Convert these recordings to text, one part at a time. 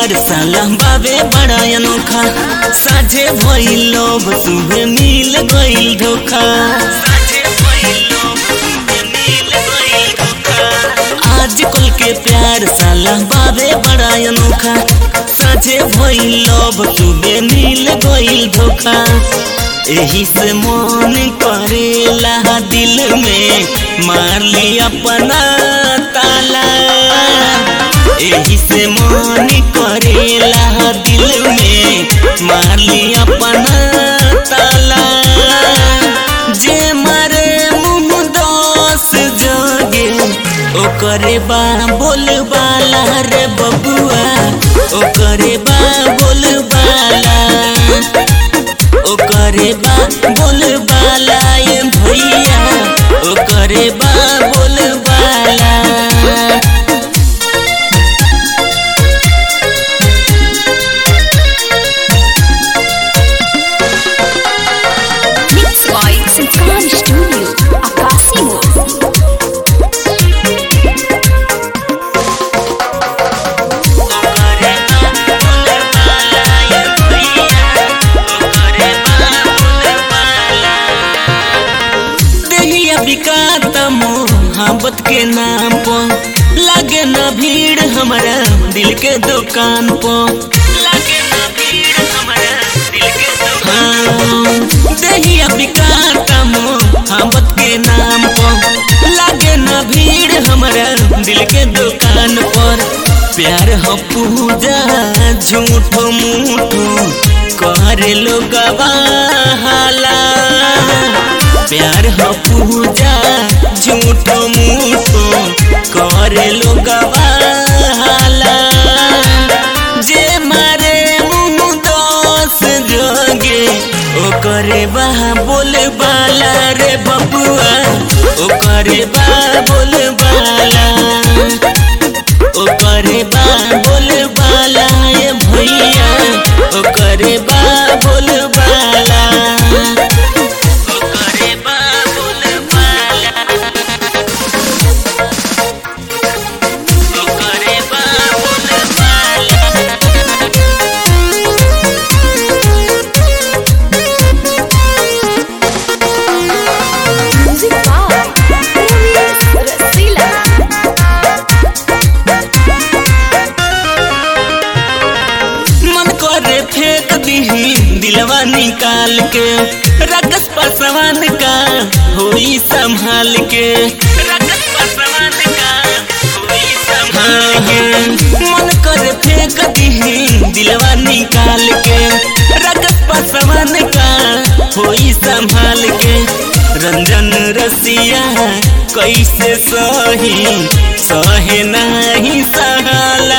प्यार साला बाबे बड़ा अनोखा साझे भइल लोभ सुबह मिल गइल धोखा आज कल के प्यार साला बाबे बड़ा अनोखा साझे भइल लोभ सुबह मिल गइल धोखा एही से मन करेला दिल में मार ली अपना ताला एही से मन करेला दिल में मार ली अपना ताला जे मारे मुँह दोस जगे ओकरे बा बोल बाला रे बबुआ ओकरे बा बोल बाला ओकरे बा बोल बाला ये भैया ओकरे बा बोल बाला Mixed by Sultan Studio, Akasimo. देहिया बिकात मोहब्बत के नाम पर लागे ना भीड़ हमारा दिल के दुकान पर लागे ना भीड़ हमारा दिल के दुकान देहिया बिकात मोहब्बत के नाम पर लागे ना भीड़ हमारा दिल के दुकान पर प्यार हो पूजा झूठ मूठ करे लोग हाला प्यार हो पूजा झूठ मूठ करे लोग हाला जे मारे मुँह दोस जोगे ओकरे बा बोल बाला रे बबुआ ओकरे बा बोल बाला ओकरे बा बोल बाला ये भैया ओकरे बा बोल बाला ओकरे बा बोल बाला ओकरे बा बोल बाला Music by Movies Rasila. मन करे फेंक दीही दिलवा निकाल के रगस पसवान का होई संभाल के रगस पसवान का होई संभाल के मन करे फेंक दीही दिलवा निकाल के रगस पसवान का होई संभाल के रंजन रसिया कैसे सही सहे नहीं सहाला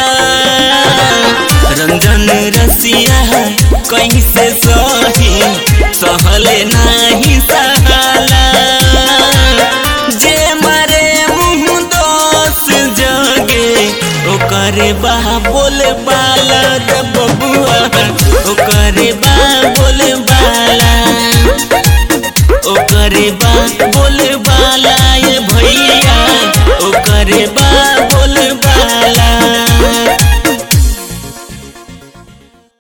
रंजन रसिया कैसे सही सहले नहीं सहाला जे मारे मुँह दोस जगे ओकरे बा बोल बाला रे बबुआ ओकरे बा बोल बाला ओकरे बा बोल बाला ये भैया ओकरे बा